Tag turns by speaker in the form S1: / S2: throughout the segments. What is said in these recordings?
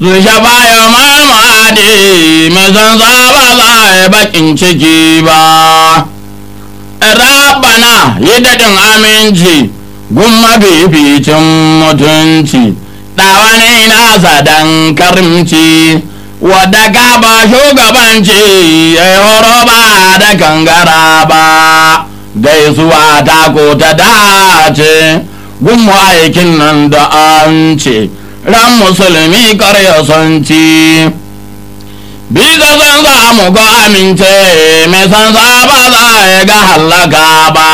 S1: shafa ya marmadi mai san ba za a bakin ciki ba rabana yi daɗin aminci gun mafificin mutunci ɗawani nasa dan karimci wadda ka ba shugabanci ya yi horo ba da kangara ba gaisuwa ta ko ta dace gun aikin nan da an ce ran musulmi karya son ci bisa san za mu ga amince mai san za ba za ya ga hallaka ba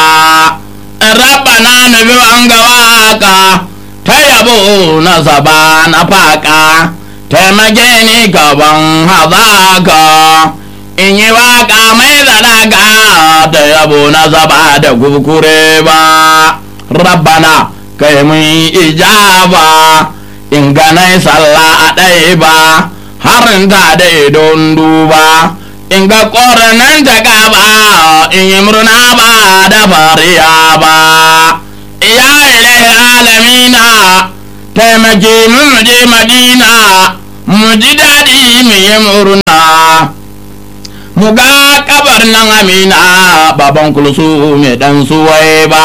S1: rabana nufi wanga waka ta yabo na saba na faka taimake ni gaban hazaka in yi waka mai zanaga ta yabo na saba da kukure ba rabbana kai mun ijaba in ganai sallah a ɗaya ba harin ta da idon duba in ga ƙoranan ta gaba in yi murna ba da fariya ba ya ilai alamina taimake mu je madina mu ji daɗi mu yi murna mu ga kabar nan amina baban kulsu mai dan suwai ba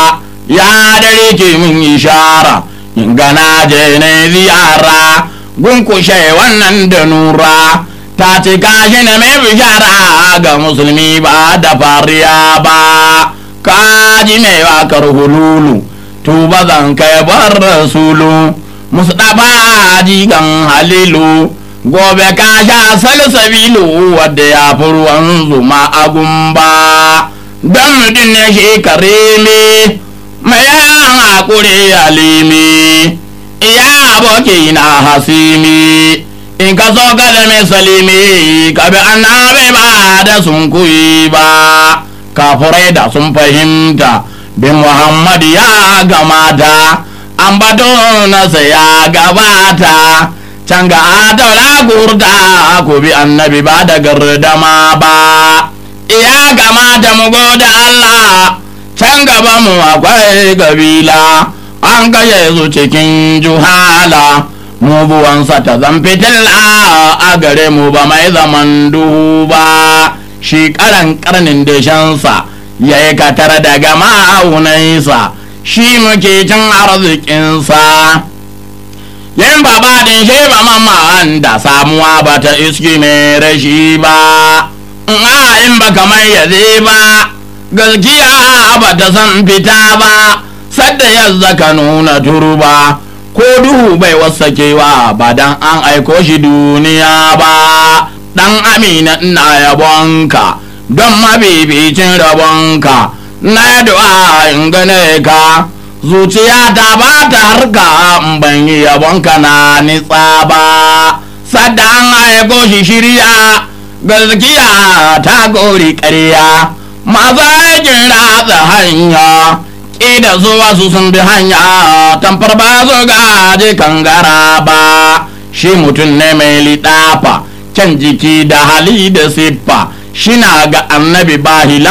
S1: ya dare ke mun ishara in gana je ne ziyara gunkushe wannan da nura ta ce gashi na mai bishara ga musulmi ba da fariya ba kaji mai wakar hululu tuba zan kai bar rasulu mustafa jigan halilu gobe ka sha salsabilu wadda ya fi ruwan zuma a gumba don mutum ne shi karimi mai yan hakuri alimi iya aboki na hasimi in ka so ka zame salimi ka bi annabi ba da sun kuyi ba kafurai da sun fahimta bin muhammad ya gamata an bato nasa ya gabata can ga daula gurda ku bi annabi ba da gardama ba ya gamata mu goda Allah can gaba mu akwai kabila an gaye su cikin juhala mu buwansa ta zan fitilla a gare mu ba mai zaman duhu ba shi karan karnin dashensa ya yi katar daga ma'aunansa shi muke cin arzikinsa yin baba din shi ba mamman da samuwa ba ta iski mai rashi ba in ba kamar yaze ba gaskiya ba ta san fita ba sadda yadda ka nuna turba ko duhu bai wasakewa ba dan an aiko shi duniya ba dan amina ina yabonka don mabibicin rabonka na du'a in gane ka zuciya ta ba ta harka ban yi yabonka na nitsa ba sadda an aiko shi shirya gaskiya ta gori ƙarya masu aikin ratsa hanya da zuwa su sun bi hanya tamfar ba su gaji kangara ba shi mutum ne mai liɗafa can jiki da hali da siffa shina ga annabi ba hila